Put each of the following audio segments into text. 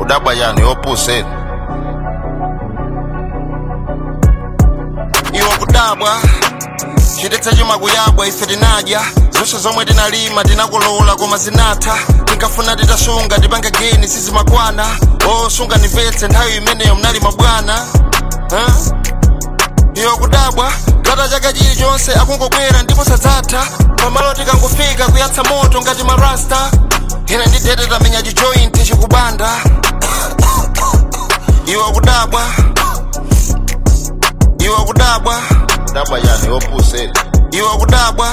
kudabwa yani opposite iwo kudabwa chidetsa chuma kuyabwa ife tinadya zonse zomwe tinalima tinakolola koma zinatha tinkafuna titasunga tipange geni sizimakwana osunga nimvetse nthawi imeneyo mnalima bwana huh? iwo kudabwa gata chaka chilichonse akungobwera ndipo sadzatha pamalo tikangofika kuyatsa moto ngati marasta ine ndidete tamenya chijointi chikubanda iwo kudabwa iwo kudabwa kudabwa yani opposite iwo kudabwa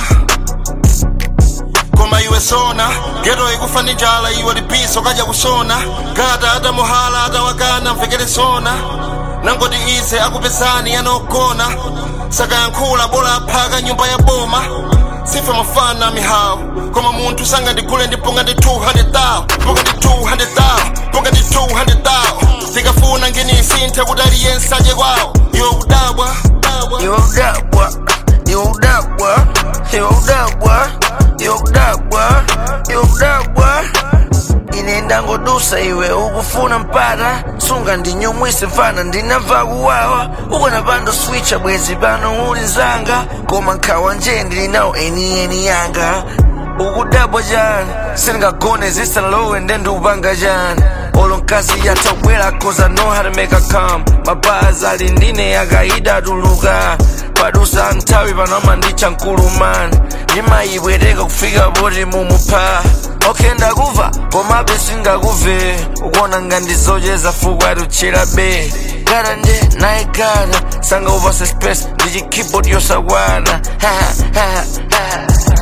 koma iwe sona geto ikufa ndi njala iwe lipiso kaja kusona gata atamuhala atawakana mvekere sona nangoti ise akupesani yanogona sakayankhula bola aphaka nyumba ya boma sife mafana mihawu koma munthu sangandigule ndiponga ndi 200,000 ponga ndi 200,000 ponga ndi 200,000 tikafuna nginisinthe kuti aliyense aje kwawo iwe kudabwa Yo udabwa, yo udabwa, yo udabwa, yo udabwa, yo udabwa inenda ngodusa iwe ukufuna mpata sunga ndinyumwise mfana ndinamva kuwawa ukona pando switcha bwezi pano uli nzanga koma nkhawa nje ndilinawo enieni yanga ukudabwa chani sindingagone zisalowe nde ndiupanga chani olo mkazi yatabwera cause I know how to make a come mapazi ali ndine akaida tuluka padusa nthawi panoma ndicha mkulumani ndimayibwereka kufika poti mumupha okay ndakuva komabe singakuve ukuona ngandizocheza fuku atuchera be gara nje naye gara sanga upase space ndi chikeyboard yosakwana